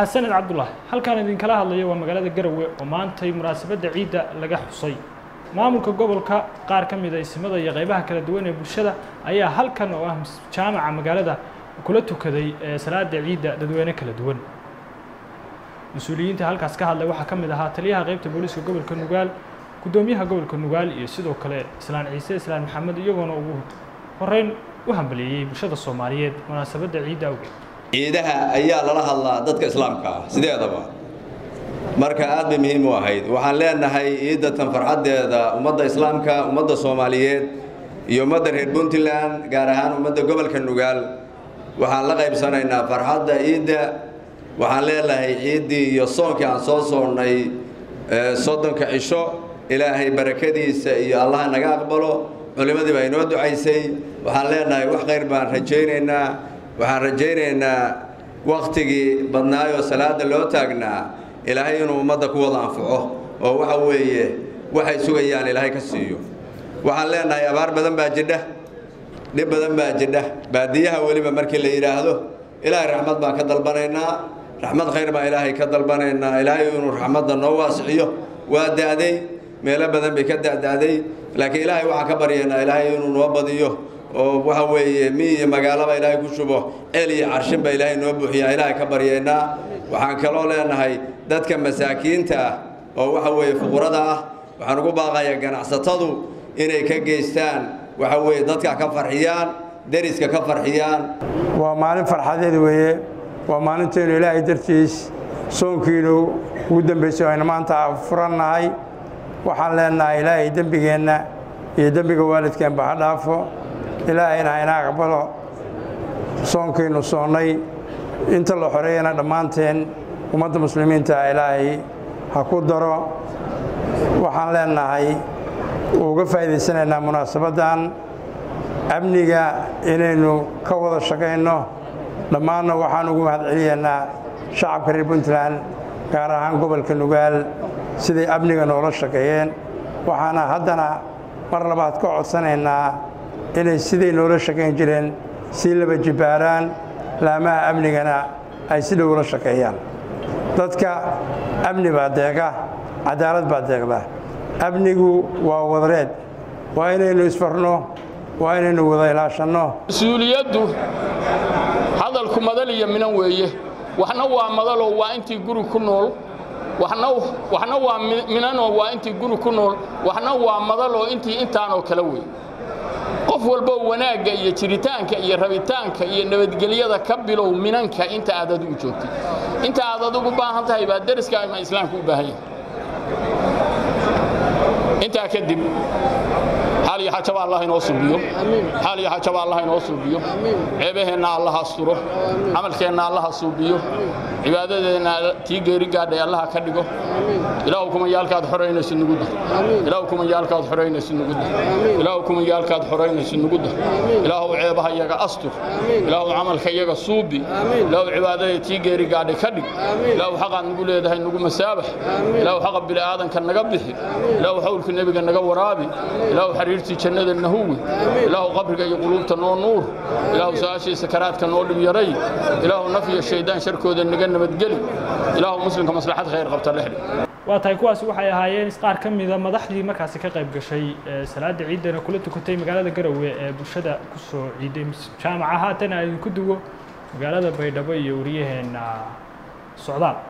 mahadsaned cabdulaahi halkaan idinkala hadlayo waa magaalada garowe oo maantay munaasabadda ciidda laga xusay maamulka gobolka qaar ka mid a isimada iyo qaybaha kala duwan ee bulshada ayaa halkan oo ah jaamaca magaalada kula tukaday salaada ciidda dadweyne kala duwan mas-uuliyiinta halkaas ka hadlay waxaa ka mid ahaa taliyaha qaybta booliiska gobolka nugaal guddoomiyaha gobolka nugaal iyo sidoo kale islaan ciise islaan maxamed iyagoona ugu horeyn u hambaliyeeyey bulshada soomaaliyeed munaasabadda ciidda awgeed ciidaha ayaa lala hadlaa dadka islaamka ah sideedaba marka aad bay muhiim u ahayd waxaan leenahay ciidatan farxaddeeda ummadda islaamka ummadda soomaaliyeed iyo ummadda reer puntland gaar ahaan ummadda gobolka nugaal waxaan la qaybsanaynaa farxadda ciidda waxaan leenahay ciiddii iyo soonkii aan soo soonnay soddonka cisho ilaahay barakadiisa iyo allaha naga aqbalo culimmadii baa inoo ducaysay waxaan leenahay wax khayr baan rajaynaynaa waxaan rajaynaynaa wakhtigii badnaayoo salaada loo taagnaa ilaahay inuu ummadda ku wada anfaco oo waxa weeye waxay sugayaan ilaahay ka siiyo waxaan leenahay abaar badan baa jidha dhib badan baa jidha baadiyaha weliba markii la yidhaahdo ilaahay raxmad baan ka dalbanaynaa raxmad khayr baan ilaahay ka dalbanaynaa ilaahay inuu raxmadda noo waasiciyo waa da'day meelo badan bay ka da'da'day laakiin ilaahay waxaan ka baryaynaa ilaahay inuu noo badiyo oo waxa weeye mi iyo magaalaba ilaahay ku shubo ceel iyo carshinba ilaahay noo buuxiyaa ilaahay ka baryaynaa waxaan kaloo leenahay dadka masaakiinta ah oo waxa weeye fuqurada ah waxaan ugu baaqayaa ganacsatadu inay ka geystaan waxa weeye dadka ka farxiyaan deriska ka farxiyaan waa maalin farxadeed weeye waa maalintaynu ilaahay dartiis soonkiinu ugu dambaysay aynu maanta furannahay waxaan leenahay ilaahay dembigeenna iyo dembiga waalidkeenba ha dhaafo ilaahayna hayna aqbalo soonkiinu soonnay inta la xoreeyana dhammaanteen ummadda muslimiinta ilaahay ha ku daro waxaan leenahay uga faa'iidaysanaynaa munaasabaddan amniga inaynu ka wada shaqayno dhammaanna waxaan ugu mahadceliyaynaa shacabka reer puntland gaar ahaan gobolka nugaal siday amniga noola shaqeeyeen waxaana haddana mar labaad ka codsanaynaa inay siday noola shaqayn jireen sii laba jibbaaraan laamaha amnigana ay si dhowla shaqeeyaan dadka amni baa deeqa cadaalad baa deeqda amnigu waa wadareed waa inaynu isfarno waa inaynu wada ilaashanno mas-uuliyaddu hadalku madal iyo minan weeye waxna waa madaloo waa intii guri ku nool waxna waa minanoo waa intii guri ku nool waxna waa madaloo intii intaanoo kale wey qof walbo wanaagga iyo jiritaanka iyo rabitaanka iyo nabadgelyada ka bilow minanka inta aad adigu joogtid inta aad adigu baahan tahay baa deriska ama islaamka u baahan yahay intaa kadib xaal iyo xajaba allah inoo suubiyo xaal iyo xajaba allah inoo suubiyo ceebaheenna allaha asturo camalkeenna allaha suubiyo cibaadadeenna tii geeri gaadhay allaha ka dhigo ilaahu kumayaalkaad xoraynayso nugu dar ilaahu kumayaalkaad xoraynayso nugu dar ilaahu kumayaalkaad xoraynayso nugu dar ilaahu ceebaha iyaga astur ilaahu camalka iyaga suubi ilaahu cibaadada tii geeri gaadhay ka dhig ilaahu xaqaad nugu leedahay nugu masaabax ilaahu xaqa bini'aadanka naga bixi ilaahu xawlka nebiga naga waraabi ilaahu xariirtii jannada nahuwi ilaahu qabriga iyo quluubta noo nuur ilaahu su-aashii sakaraadka noo dhib yaray ilaahu naf iyo shaydaan sharkooda naga nabadgeli ilaahu muslimka maslaxad khayr qabta dhexdhi waa tahay kuwaasi waxay ahaayeen qaar ka mida madaxdii markaasi ka qayb gashay salaada ciiddana kula tukatay magaalada garowe ee bulshada ku soo ciiday jaamaca haatana idinku duwo magaalada baydhabo iyo wariyaheenna socdaal